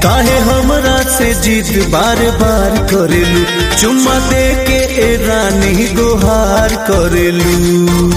काहे हमरा से जीत बार बार करेलू चुम्मा दे के ए रानी गुहार करेलू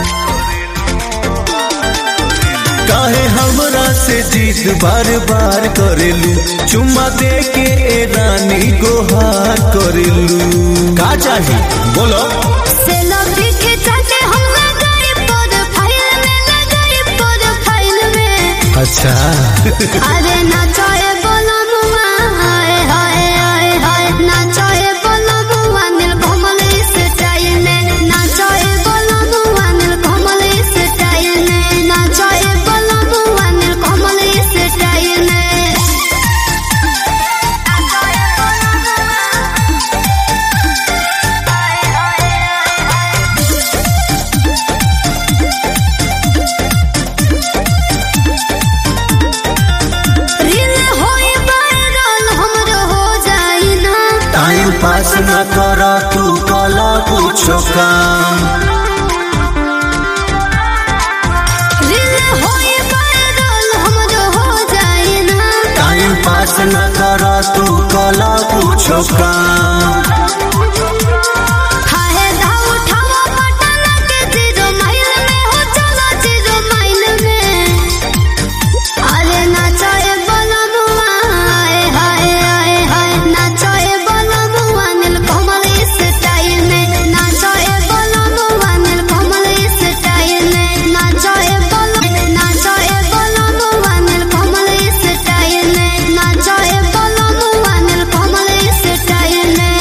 काहे हमरा से जीत बार बार करेलू चुम्मा दे के ए रानी गुहार करेलू का चाही बोलो सेल्फी खिंचाते हम लगाए प्रोफाइल में लगाए प्रोफाइल में अच्छा अरे नाचोए बोलो मुआ हाय हाय हाय हाय नाचोए बोलो मुआ नील कमल स्टाइल में नाचोए बोलो मुआ नील कमल स्टाइल में नाचोए बोलो मुआ नील कमल स्टाइल में नाचोए बोलो रील होई वायरल हमरो हो जाई ना टाइम पास न कर तू कला कुछो काम रील होई वायरल हमरो हो जाई ना टाइम पास न कर तू कला कुछो काम हाय दाव उठावा पटना के जीरो माइल में हो चलो जीरो माइल में अरे नाचोए बोलो मुआ हाय हाय हाय हाय नाचोए बोलो मुआ नील कमल स्टाइल में नाचोए बोलो मुआ नील कमल स्टाइल में नाचोए बोलो नाचोए बोलो मुआ नील कमल स्टाइल में नाचोए बोलो मुआ नील कमल स्टाइल में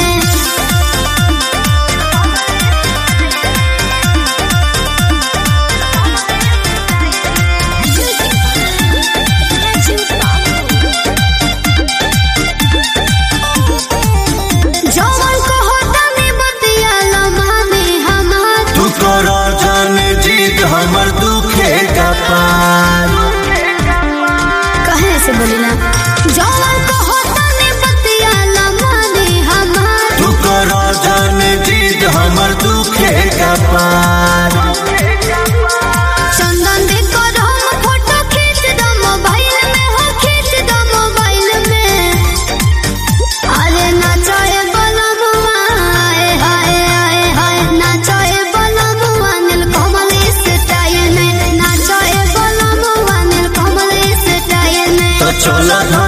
जवन कहो तनी बतिया लम्हानी हमार तू कर जाने जीत हमर दुखे का पार कहे से बोलिना जवन कहो तनी बतिया लम्हानी हमार तू कर जाने जीत हमर दुखे का पार चंदन भी कर हम फोटो खींच दो मोबाइल में हो खींच दो मोबाइल में अरे नाचोए बोलो मुआ हाय हाय हाय हाय नाचोए बोलो मुआ नील कमल स्टाइल में नाचोए बोलो मुआ नील कमल स्टाइल में तो चला